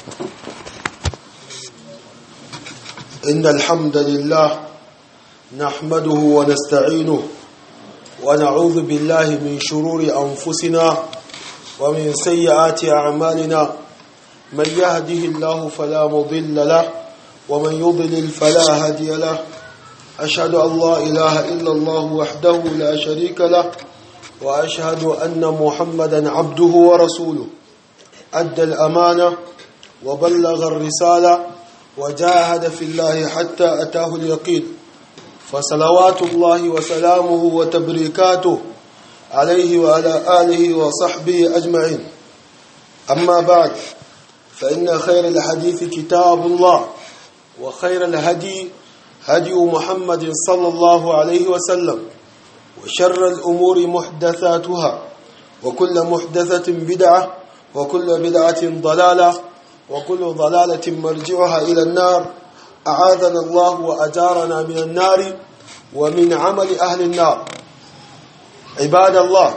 إن الحمد لله نحمده ونستعينه ونعوذ بالله من شرور أنفسنا ومن سيئات أعمالنا من يهده الله فلا مضل له ومن يضلل فلا هادي له أشهد أن لا إله إلا الله وحده لا شريك له وأشهد أن محمدا عبده ورسوله أدى الأمانة وبلغ الرسالة وجاهد في الله حتى أتاه اليقين فصلوات الله وسلامه وتبريكاته عليه وعلى آله وصحبه أجمعين أما بعد فإن خير الحديث كتاب الله وخير الهدي هدي محمد صلى الله عليه وسلم وشر الأمور محدثاتها وكل محدثة بدعة وكل بدعة ضلالة وكل ضلالة مرجعها إلى النار أعاذنا الله وأجارنا من النار ومن عمل أهل النار عباد الله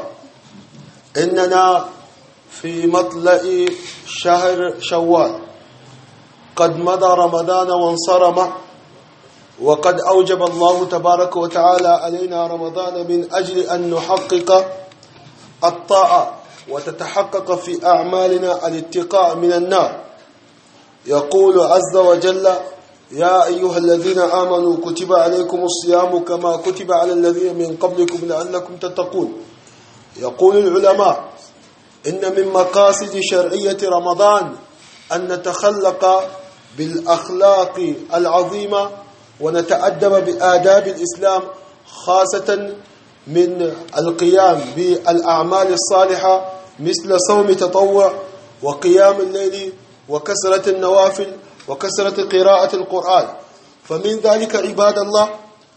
إننا في مطلع شهر شوال قد مضى رمضان وانصرم وقد أوجب الله تبارك وتعالى علينا رمضان من أجل أن نحقق الطاعة وتتحقق في أعمالنا الاتقاء من النار يقول عز وجل يا أيها الذين آمنوا كتب عليكم الصيام كما كتب على الذين من قبلكم لعلكم تتقون يقول العلماء إن من مقاصد شرعية رمضان أن نتخلق بالأخلاق العظيمة ونتأدب بآداب الإسلام خاصة من القيام بالأعمال الصالحة مثل صوم تطوع وقيام الليل وكسرة النوافل وكسرة قراءة القرآن فمن ذلك عباد الله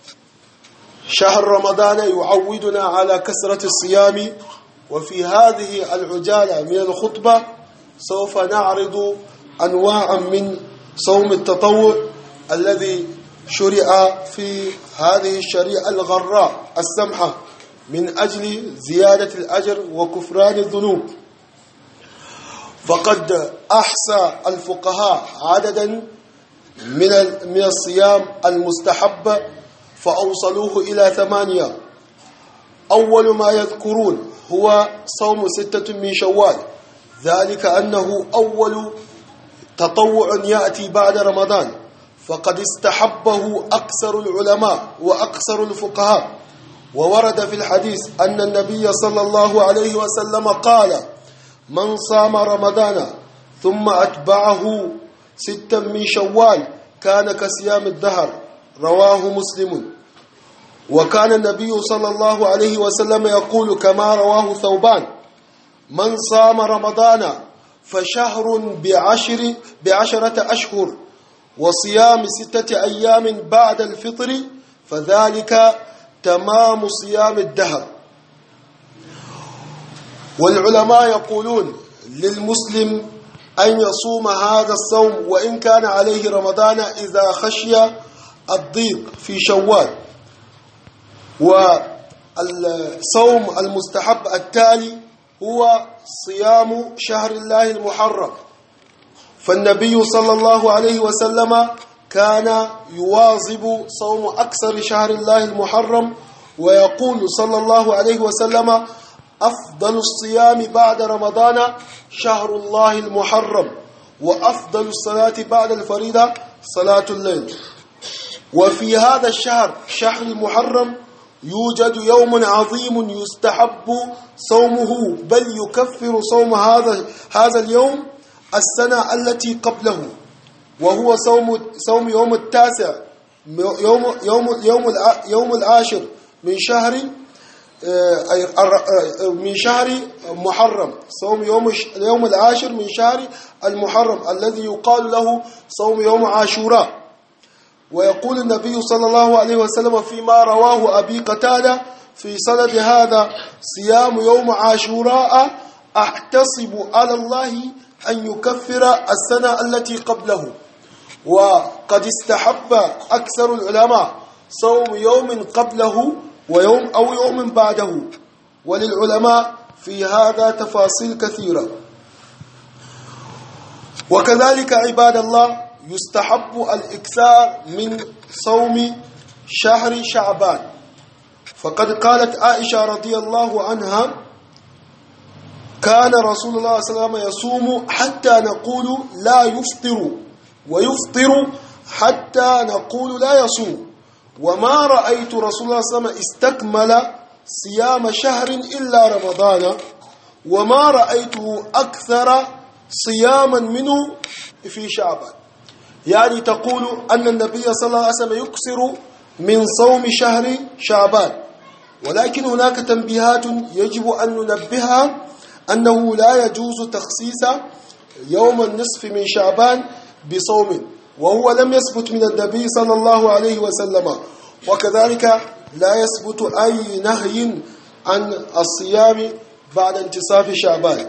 شهر رمضان يعودنا على كسرة الصيام وفي هذه العجالة من الخطبة سوف نعرض أنواعا من صوم التطوع الذي شرع في هذه الشريعة الغراء السمحة من أجل زيادة الأجر وكفران الذنوب فقد أحصى الفقهاء عددا من من الصيام المستحب فأوصلوه إلى ثمانية أول ما يذكرون هو صوم ستة من شوال ذلك أنه أول تطوع يأتي بعد رمضان فقد استحبه أكثر العلماء وأكثر الفقهاء وورد في الحديث أن النبي صلى الله عليه وسلم قال من صام رمضان ثم أتبعه ستا من شوال كان كصيام الدهر رواه مسلم وكان النبي صلى الله عليه وسلم يقول كما رواه ثوبان من صام رمضان فشهر بعشر بعشرة أشهر وصيام ستة أيام بعد الفطر فذلك تمام صيام الدهر والعلماء يقولون للمسلم أن يصوم هذا الصوم وإن كان عليه رمضان إذا خشي الضيق في شوال والصوم المستحب التالي هو صيام شهر الله المحرم فالنبي صلى الله عليه وسلم كان يواظب صوم أكثر شهر الله المحرم ويقول صلى الله عليه وسلم أفضل الصيام بعد رمضان شهر الله المحرم وأفضل الصلاة بعد الفريضة صلاة الليل وفي هذا الشهر شهر المحرم يوجد يوم عظيم يستحب صومه بل يكفر صوم هذا هذا اليوم السنة التي قبله وهو صوم صوم يوم التاسع يوم يوم يوم يوم العاشر من شهر من شهر محرم صوم يوم يوم العاشر من شهر المحرم الذي يقال له صوم يوم عاشوراء ويقول النبي صلى الله عليه وسلم فيما رواه أبي قتادة في سند هذا صيام يوم عاشوراء أحتسب على الله أن يكفر السنة التي قبله وقد استحب أكثر العلماء صوم يوم قبله ويوم أو يوم بعده وللعلماء في هذا تفاصيل كثيرة وكذلك عباد الله يستحب الإكثار من صوم شهر شعبان فقد قالت عائشة رضي الله عنها كان رسول الله صلى الله عليه وسلم يصوم حتى نقول لا يفطر ويفطر حتى نقول لا يصوم وما رأيت رسول الله صلى الله عليه وسلم استكمل صيام شهر إلا رمضان وما رأيته أكثر صياما منه في شعبان يعني تقول أن النبي صلى الله عليه وسلم يكسر من صوم شهر شعبان ولكن هناك تنبيهات يجب أن ننبهها أنه لا يجوز تخصيص يوم النصف من شعبان بصوم وهو لم يثبت من النبي صلى الله عليه وسلم وكذلك لا يثبت أي نهي عن الصيام بعد انتصاف شعبان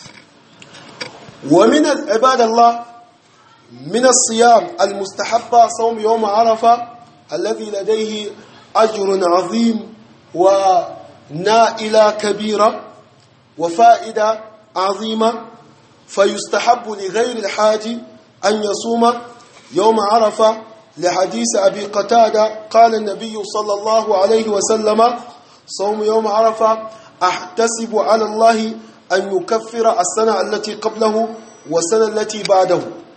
ومن عباد الله من الصيام المستحب صوم يوم عرفة الذي لديه أجر عظيم ونائلة كبيرة وفائدة عظيمة فيستحب لغير الحاج أن يصوم يوم عرفة لحديث أبي قتادة قال النبي صلى الله عليه وسلم صوم يوم عرفة أحتسب على الله أن يكفر السنة التي قبله والسنة التي بعده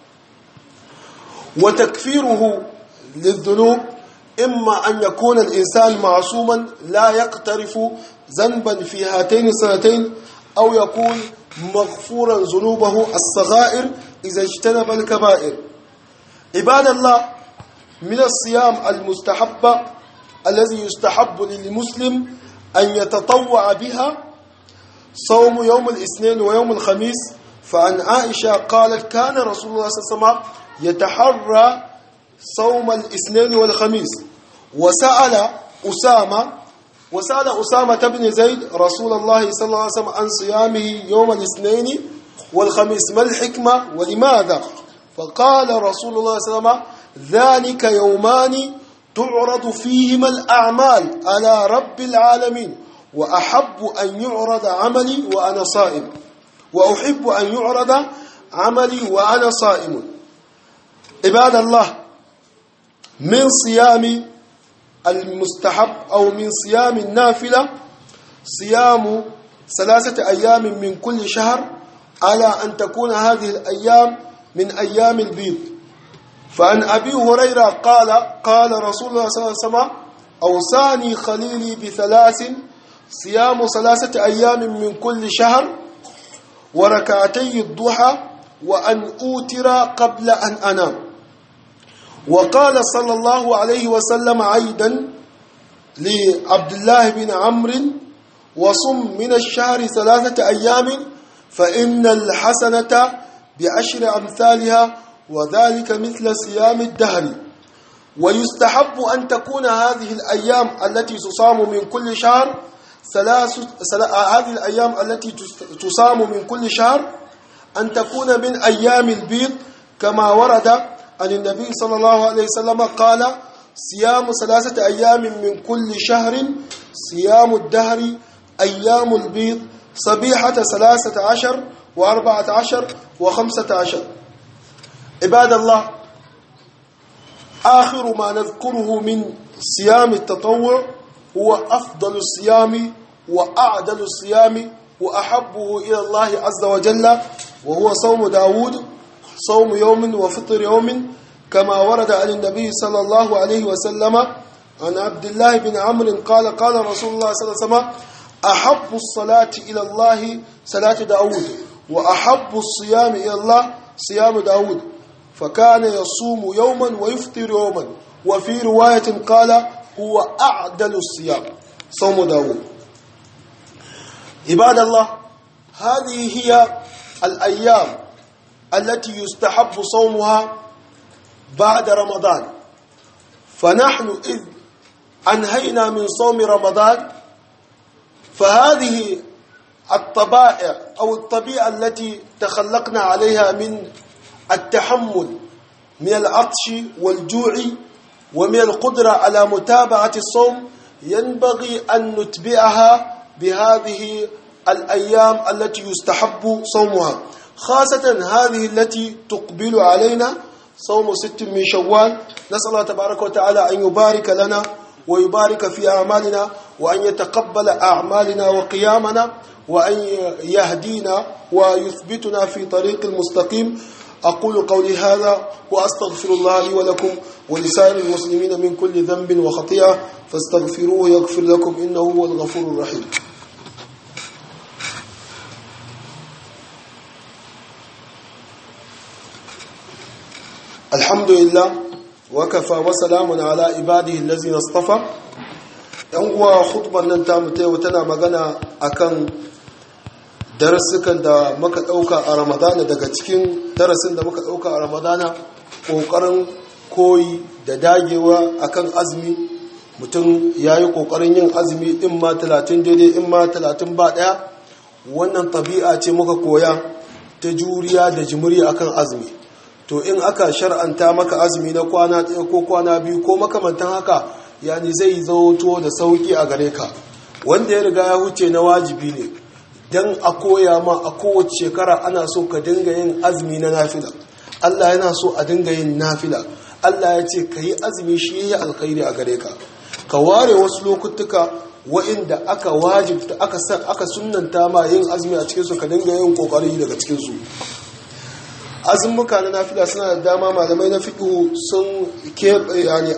وتكفيره للذنوب إما أن يكون الإنسان معصوما لا يقترف ذنبا في هاتين السنتين أو يكون مغفورا ذنوبه الصغائر إذا اجتنب الكبائر عباد الله من الصيام المستحب الذي يستحب للمسلم أن يتطوع بها صوم يوم الاثنين ويوم الخميس فعن عائشة قالت كان رسول الله صلى الله عليه وسلم يتحرى صوم الاثنين والخميس وسأل أسامة وسأل أسامة بن زيد رسول الله صلى الله عليه وسلم عن صيامه يوم الاثنين والخميس ما الحكمة ولماذا فقال رسول الله صلى الله عليه وسلم ذلك يومان تعرض فيهما الأعمال على رب العالمين وأحب أن يعرض عملي وأنا صائم وأحب أن يعرض عملي وأنا صائم عباد الله من صيام المستحب أو من صيام النافلة صيام ثلاثة أيام من كل شهر على أن تكون هذه الأيام من أيام البيض فعن أبي هريرة قال قال رسول الله صلى الله عليه وسلم أوصاني خليلي بثلاث صيام ثلاثة أيام من كل شهر وركعتي الضحى وأن أوتر قبل أن أنام وقال صلى الله عليه وسلم عيدا لعبد الله بن عمرو وصم من الشهر ثلاثة أيام فإن الحسنة بعشر أمثالها وذلك مثل صيام الدهر ويستحب أن تكون هذه الأيام التي تصام من كل شهر ثلاث هذه الأيام التي تصام من كل شهر أن تكون من أيام البيض كما ورد عن النبي صلى الله عليه وسلم قال صيام ثلاثة أيام من كل شهر صيام الدهر أيام البيض صبيحة ثلاثة عشر وأربعة عشر وخمسة عشر عباد الله آخر ما نذكره من صيام التطوع هو أفضل الصيام وأعدل الصيام وأحبه إلى الله عز وجل وهو صوم داود صوم يوم وفطر يوم كما ورد عن النبي صلى الله عليه وسلم عن عبد الله بن عمرو قال قال رسول الله صلى الله عليه وسلم أحب الصلاة إلى الله صلاة داود وأحب الصيام إلى الله صيام داود فكان يصوم يوما ويفطر يوما وفي رواية قال هو أعدل الصيام صوم داود عباد الله هذه هي الأيام التي يستحب صومها بعد رمضان فنحن إذ أنهينا من صوم رمضان فهذه الطبائع أو الطبيعة التي تخلقنا عليها من التحمل من العطش والجوع ومن القدرة على متابعة الصوم ينبغي أن نتبعها بهذه الأيام التي يستحب صومها خاصة هذه التي تقبل علينا صوم ست من شوال نسأل الله تبارك وتعالى أن يبارك لنا ويبارك في أعمالنا وأن يتقبل أعمالنا وقيامنا وأن يهدينا ويثبتنا في طريق المستقيم أقول قولي هذا وأستغفر الله لي ولكم ولسائر المسلمين من كل ذنب وخطيئة فاستغفروه يغفر لكم إنه هو الغفور الرحيم الحمد لله وكفى وسلام على عباده الذين اصطفى yan uwa khutbar nan ta mutai tana magana akan darasukan da muka dauka a ramadana daga cikin darasin da muka dauka a ramadana kokarin koyi da dagewa akan azumi mutum ya yi kokarin yin azumi in ma 30 daidai in ma 30 ba daya wannan tabi'a ce muka koya ta juriya da jimiri akan azumi to in aka shar'anta maka azumi na kwana ɗaya ko kwana biyu ko makamantan haka yani zai zauto da sauki a gare ka wanda ya riga ya huce na wajibi ne don a koya ma a kowace shekara ana so ka dinga yin azumi na nafila Allah yana so a dinga yin nafila Allah ya ce ka yi azumi shi yi alkhairi a gare ka ka ware wasu lokutuka wa'inda aka wajibta aka aka sunnanta ma yin azumi a cikinsu ka dinga yin kokari daga cikinsu azumuka na nafila suna da dama malamai na fiƙo sun yani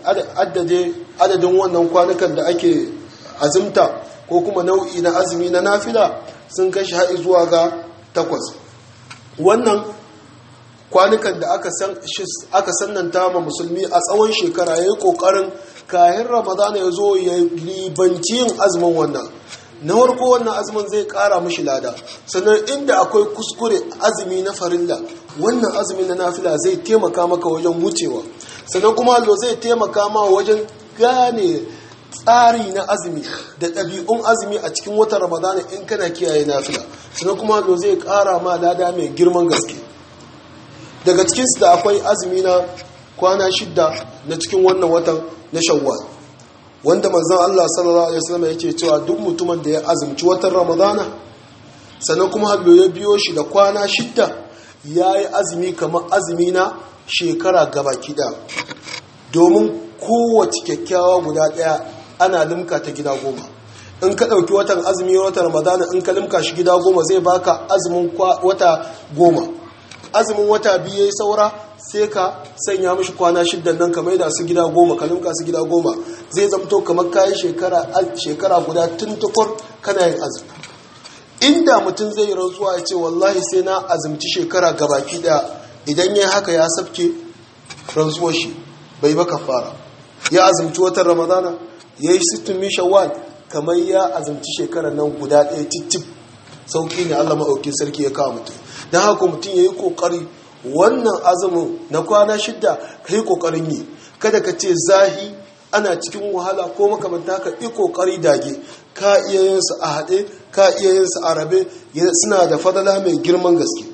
adadin wannan kwanukan da ake azumta ko kuma nau'i na azumi na nafila sun kashi haɗi zuwa ga takwas wannan kwanukan da aka sannanta ma musulmi a tsawon shekara ya yi ƙoƙarin kayan ramadana ya zo ya libanci yin azumin wannan na farko wannan azumin zai kara mashi lada sannan inda akwai kuskure azumi na farilla wannan azumi na nafila zai taimaka maka wajen wucewa sannan kuma lo zai taimaka ma wajen gane tsari na azumi da ɗabi'un azumi a cikin watan ramadana in kana kiyaye nafila sannan kuma lo zai kara ma lada mai girman gaske daga cikinsu da akwai azumi na kwana shidda na cikin wannan watan na shawwal wanda manzon Allah sallallahu alaihi wasallam yake cewa duk mutumin da ya azumci watan Ramadana sannan kuma hallo ya biyo shi da kwana shidda yayi azumi kamar azumi na shekara gabaki da domin kowace kyakkyawa guda daya ana limka ta gida goma in ka dauki watan azumi watan Ramadana in ka limka shi gida goma zai baka azumin wata goma azumin wata biyu yayi saura sai ka sanya mashi kwana shiddan nan ka maida su gida goma ka limka su gida goma zai zamto kamar kayi shekara guda tun tukur kana yin azumi inda mutum zai yi rantsuwa ya ce wallahi sai na azumci shekara gabaki daya idan ya haka ya sabke rantsuwar shi bai baka fara ya azumci watan ramadana ya yi sittin min shawwal kamar ya azumci shekarar nan guda ɗaya cicip sauki ne allah maɗauki sarki ya kawo mutum don haka mutum ya yi ƙoƙari wannan azumin na kwana shidda ka yi ƙoƙarin yi kada ka ce zahi ana cikin wahala ko makamanta ka yi ƙoƙari dage ka iya yin su a haɗe ka iya yin su a rabe suna da fadala mai girman gaske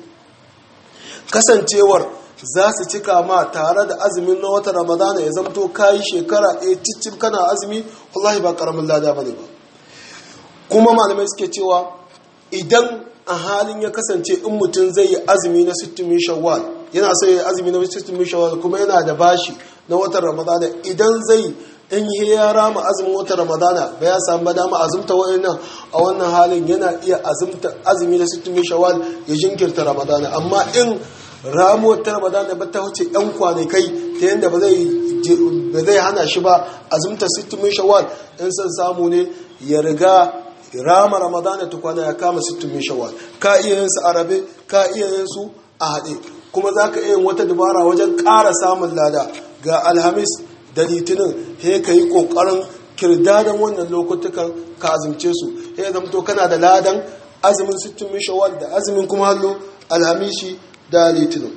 kasancewar za su cika ma tare da azumin na wata ramadana ya zamto ka yi shekara ɗaya cicin kana azumi wallahi ba ƙaramin lada ba ne ba kuma malamai suke cewa idan a halin ya kasance in mutum zai yi azumi na sittin shawwal yana so ya azumi na sittin shawwal kuma yana da bashi na watan ramadana idan zai in yi ya rama azumin watan ramadana ba ya samu ba dama azumta wa'annan a wannan halin yana iya azumta azumi na sittin shawwal ya jinkirta ramadana amma in ramuwar ta ramadana ba ta wuce yan kwanakai ta yadda ba zai hana shi ba azumta sittin shawwal in son samu ne ya riga rama ramadana tukwana ya kama sittin min shawwal ka iya yin su a rabe ka iya yin su a haɗe kuma za ka iya yin wata dabara wajen ƙara samun lada ga alhamis da litinin he ka yi ƙoƙarin kirdadan wannan lokutukan ka azumce su he zamto kana da ladan azumin sittin min shawwal da azumin kuma hallo alhamishi da litinin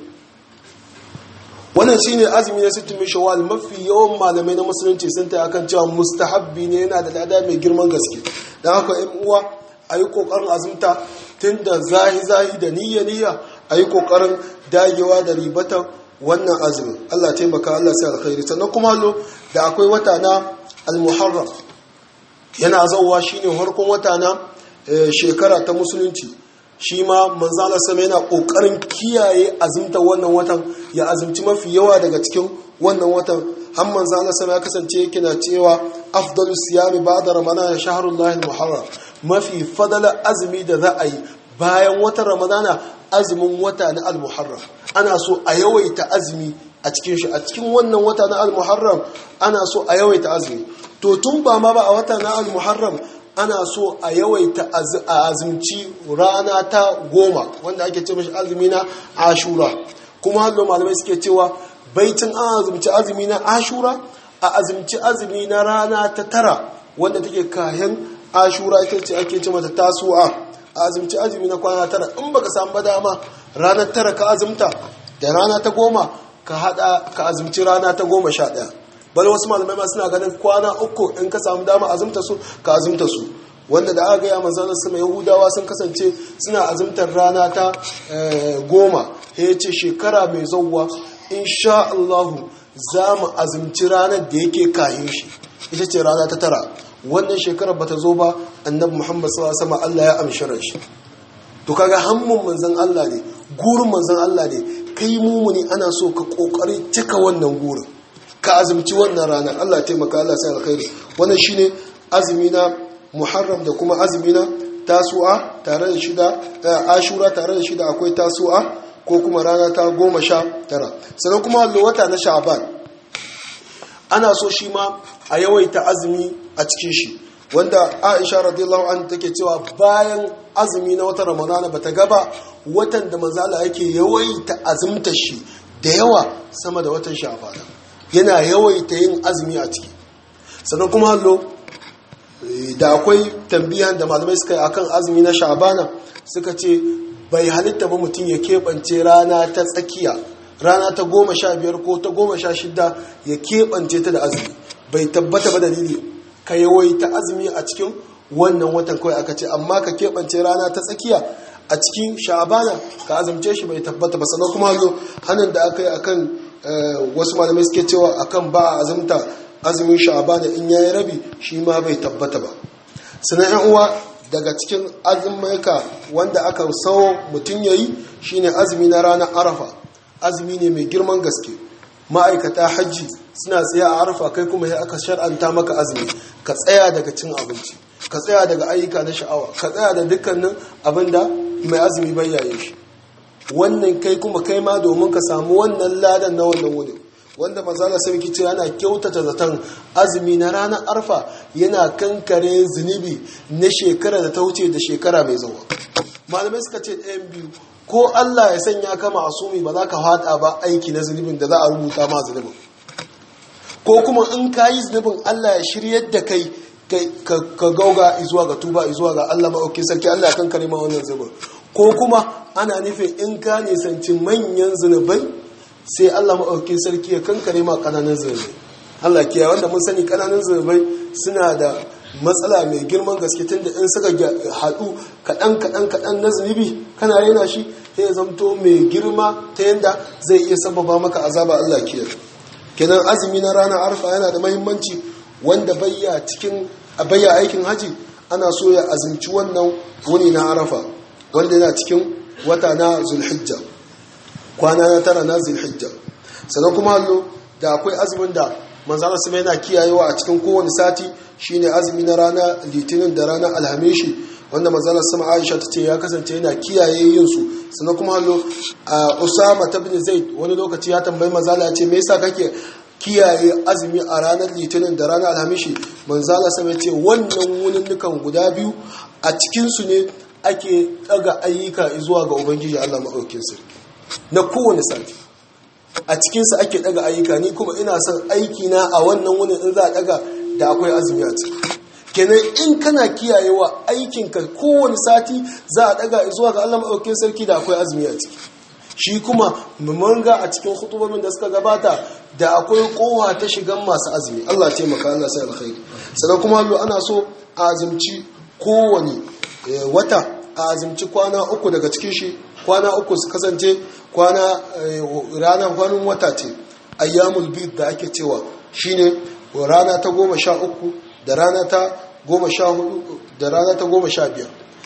wannan shine azumi na sittin min shawwal mafi yawan malamai na musulunci sun ta akan cewa mustahabbi ne yana da lada mai girman gaske dan haka in uwa ayi kokarin azumta tun da zahi zahi da niyya niyya ayi kokarin dagewa da ribatan wannan azumin Allah taimaka Allah sai alkhairi sannan kuma lo da akwai wata na al-muharram yana zauwa shine harkon wata na shekara ta musulunci shi ma manzala sama yana kokarin kiyaye azumta wannan watan ya azumci mafi yawa daga cikin wannan watan har manzala sama ya kasance yake na cewa afdalus siyami ba'da ramadan shahrullahi muharram mafi fadala azumi da za a yi bayan watan ramadana azumin wata na al-muharram ana so a yawaita azumi a cikin shi a cikin wannan wata na al-muharram ana so a yawaita azumi to tun ba ma ba a wata na al-muharram ana so a yawaita a azumci rana ta goma wanda ake ce mashi azumi na ashura kuma hallo malamai suke cewa baitin an azumci azumi na ashura a azumci azumi na rana ta tara wanda take kayan ashura ita ce ake ce mata tasu'a a azumci azumi na kwana tara in baka samu dama ranar tara ka azumta da rana ta goma ka hada ka azumci rana ta goma sha ɗaya bal wasu malamai ma suna ganin kwana uku in ka samu dama azumta su ka azumta su wanda da aka gaya manzanar sama yahudawa sun kasance suna azumtar rana ta goma ya ce shekara mai zauwa insha Allahu za mu azumci ranar da yake kayan shi ita ce rana ta tara wannan shekarar bata zo ba annabi muhammad sallallahu alaihi wasallam Allah ya amshi shi to kaga hammun manzon Allah ne gurin manzon Allah ne kai mumuni ana so ka kokari cika wannan gurin ka azumci wannan rana Allah ya taimaka Allah sai alkhairi wannan shine azumi na muharram da kuma azumi na tasu'a tare da shida ashura tare da shida akwai tasu'a ko kuma rana ta goma sha tara sannan kuma wata na sha'ban ana so shi ma a yawaita azumi a cikin shi wanda aisha radiyallahu anha take cewa bayan azumi na watan ramadana bata gaba watan da manzala yake yawaita azumta shi da yawa sama da watan sha'ban yana yawaita yin azumi a ciki sannan kuma hallo da akwai tambiyan da malamai suka yi akan azumi na sha'bana suka ce bai halitta ba mutum ya keɓance rana ta tsakiya rana ta goma sha biyar ko ta goma sha shida ya keɓance ta da azumi bai tabbata ba dalili ka yawaita azumi a cikin wannan watan kawai aka ce amma ka keɓance rana ta tsakiya a cikin sha'abana ka azumce shi bai tabbata ba sannan kuma zo hannun da aka yi akan wasu malamai suke cewa akan ba a azumta azumin sha'abana in yayi rabi shi ma bai tabbata ba sannan yan uwa daga cikin azummaika wanda aka sawo mutum yayi shine azumi na ranar arafa azumi ne mai girman gaske ma'aikata hajji suna tsaye a arafa kai kuma ya aka shar'anta maka azumi ka tsaya daga cin abinci ka tsaya daga ayyuka na sha'awa ka tsaya da dukkanin abin da mai azumi bayyaye shi wannan kai kuma kai ma domin ka samu wannan ladan na wannan wurin wanda manzala sai kice yana kyautata zaton azumi na ranar arfa yana kankare zunubi na shekara da ta wuce da shekara mai zuwa malamai suka ce ɗayan biyu ko Allah ya sanya ka masumi ba za ka hada ba aiki na zunubin da za a rubuta ma zunubin ko kuma in ka yi zunubin Allah ya shiryar da kai ka gauga izuwa ga tuba izuwa ga Allah maɗauki sarki Allah ya kankare ma wannan zunubin ko kuma ana nufin in ka nisanci manyan zunubai sai Allah maɗauki sarki ya kankare ma ƙananan zunubai Allah kiyaye wanda mun sani ƙananan zunubai suna da matsala mai girman gaske tunda in suka haɗu kaɗan kaɗan kaɗan na zunubi kana rena shi sai ya zamto mai girma ta yadda zai iya sababa maka azaba Allah kiyaye kenan azumi na ranar arfa yana da mahimmanci wanda bayya cikin bayya aikin haji ana so ya azumci wannan wuni na arafa wanda yana cikin wata na zulhijja kwana na tara na zulhijja sannan kuma hallo da akwai azumin da manzana su yana kiyayewa a cikin kowane sati shine azumi na rana litinin da rana alhamishi wanda manzana sama aisha ta ce ya kasance yana kiyaye yin su sannan kuma hallo a usama ta bin zaid wani lokaci ya tambayi manzala ya ce me yasa kake kiyaye azumi a ranar litinin da ranar alhamishi manzala sama ya ce wannan wuninnukan guda biyu a cikinsu ne ake daga ayyuka zuwa ga ubangiji allah maɗaukin sarki na kowane sati a cikinsa ake daga ayyuka ni kuma ina son aiki na a wannan wunin in za a daga da akwai azumi a ciki kenan in kana kiyayewa aikinka kowane sati za a daga zuwa ga Allah maɗaukin sarki da akwai azumi a ciki shi kuma manga a cikin hutubomin da suka gabata da akwai kowa ta shigan masu azumi Allah taimaka Allah sai alkhairi sannan kuma ana so a azumci kowane wata a azumci kwana uku daga cikin shi kwana uku su kasance kwana ranar kwanin wata ce ayyamul bid da ake cewa shine rana ta goma sha uku da rana ta goma sha hudu da rana ta goma sha biyar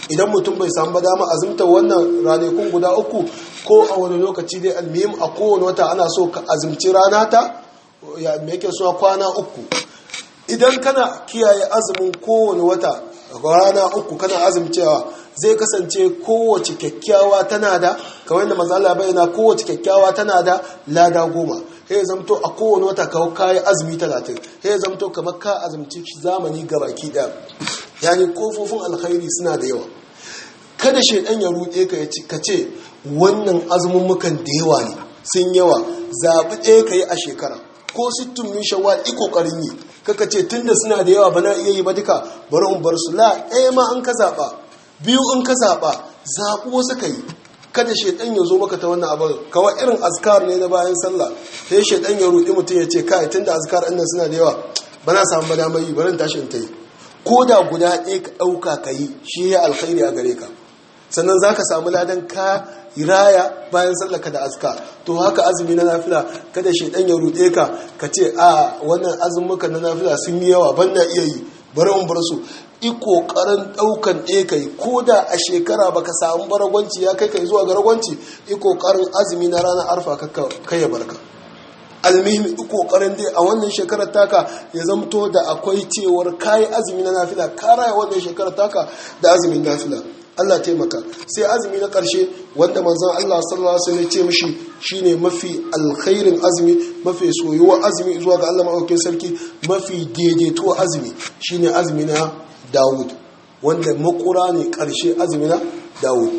idan mutum bai samu ba dama azumta wannan ranakun guda uku ko a wani lokaci dai almihim a kowane wata ana so ka azumci rana ta ya me yake suna kwana uku idan kana kiyaye azumin kowane wata rana uku kana azumcewa zai kasance kowace kyakkyawa tana da kamar da mazala bayyana kowace kyakkyawa tana da lada goma ya zamto a kowane wata kawo kayi azumi talatin ya zamto kamar ka azumci zamani gabaki ɗaya yani kofofin alkhairi suna da yawa kada shaidan ya ruɗe ka ce wannan azumummukan da yawa ne sun yawa zaɓi ɗaya ka yi a shekara ko sittin min shawwal i kokarin yi kaka ce tunda suna da yawa bana iya yi ba duka bari in bar su la ɗaya ma an ka zaɓa biyu in ka zaɓa zaɓi wasu ka yi kada shaidan ya zo maka ta wannan abin kawai irin azkar ne na bayan sallah sai shaidan ya ruɗi mutum ya ce kai tunda azkar ɗin suna da yawa bana samu ba damar yi bari in tashi in ta yi ko da guda ɗaya ka ɗauka ka yi shi ya alkhairi a gare ka sannan za ka samu ladan ka raya bayan sallaka da aska to haka azumi na nafila kada shaidan ya ruɗe ka ka ce a wannan azumuka na nafila sun yi yawa ban na iya yi bari in bar su i kokarin daukan ɗaya kai ko da a shekara baka samu baragwanci ya kai kai zuwa ga ragwanci i kokarin azumi na ranar arfa kai ya barka almihim i kokarin dai a wannan shekarar taka ya zamto da akwai cewar kayi azumi na nafila ka raya wannan shekarar taka da azumin nafila Allah taimaka sai azumi na ƙarshe wanda manzon Allah sallallahu alaihi wasallam ya ce mishi shine mafi alkhairin azumi mafi soyuwa azumi zuwa ga Allah madaukakin sarki mafi daidaito azumi shine azumi na Dawud wanda makura ne ƙarshe azumi na Dawud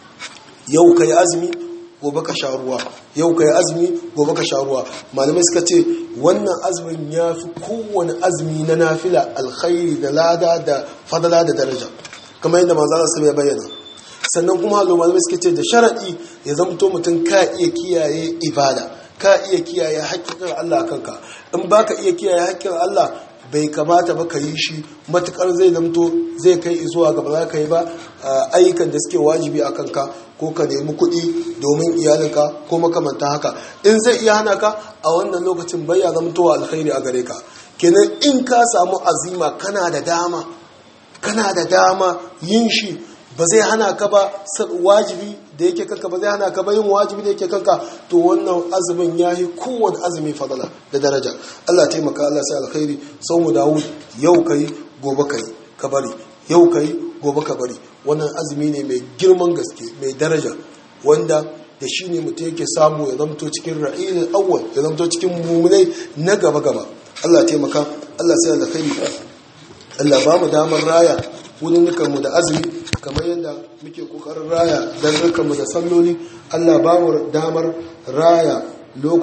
yau kai azumi gobe ka sha ruwa yau kai azumi gobe ka sha ruwa malamai suka ce wannan azumin ya fi kowane azumi na nafila alkhairi da lada da fadala da daraja kamar yadda manzo Allah ya bayyana sannan kuma hallo malamai suka ce da sharadi ya zamto mutum ka iya kiyaye ibada ka iya kiyaye haƙƙin Allah kanka in baka iya kiyaye haƙƙin Allah bai kamata ba ka yi shi matukar zai zamto zai kai zuwa ga ba za ka yi ba ayyukan da suke wajibi a kanka ko ka nemi kuɗi domin iyalinka ko makamanta haka in zai iya hana ka a wannan lokacin bai ya zamtowa alkhairi a gare ka kenan in ka samu azima kana da dama kana da dama yin shi ba zai hana ka ba wajibi da yake kanka ba zai hana ka ba yin wajibi da yake kanka to wannan azumin ya yi kowane azumi fadala da daraja Allah taimaka Allah sai alkhairi sau mu Dawud yau kai gobe kai ka bari yau kai gobe ka bari wannan azumi ne mai girman gaske mai daraja wanda da shi ne mutum yake samu ya zamto cikin ra'ilin awwal ya zamto cikin mummunai na gaba gaba Allah taimaka Allah sai alkhairi Allah ba mu damar raya mu da azumi kamar yadda muke kokarin raya don mu da salloli Allah ba mu damar raya